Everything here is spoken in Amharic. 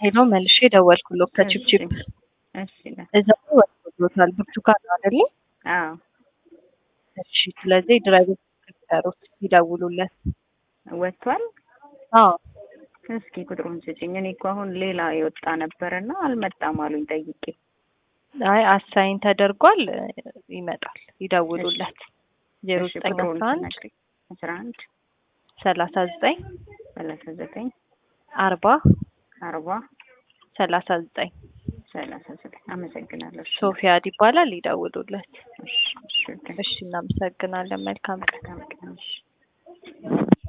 ሄሎ መልሼ ደወልኩሎ ከቺፕቺፕ እሺ ነ- እዛ ወጥቶታል። ብርቱካን ነው አይደለ? አዎ እሺ። ስለዚህ ድራይቨር ሲጠሩት ይደውሉለት። ወጥቷል። አዎ እስኪ ቁጥሩን ስጭኝ። እኔ እኮ አሁን ሌላ የወጣ ነበርና አልመጣም አሉኝ ጠይቄ። አይ አሳይን ተደርጓል። ይመጣል። ይደውሉለት። ዜሮ እሺ ዘጠኝ ቁጥሩን አስራ አንድ ትነግሪኝ። አስራ አንድ ሰላሳ ዘጠኝ ሰላሳ ዘጠኝ አርባ አርባ ሰላሳ ዘጠኝ ሰላሳ ዘጠኝ አመሰግናለሁ። እሺ ሶፊያድ ይባላል። ይደውሉለት። እሺ እሺ እሺ እናመሰግናለን። መልካም ቀን። መልካም ቀን። እሺ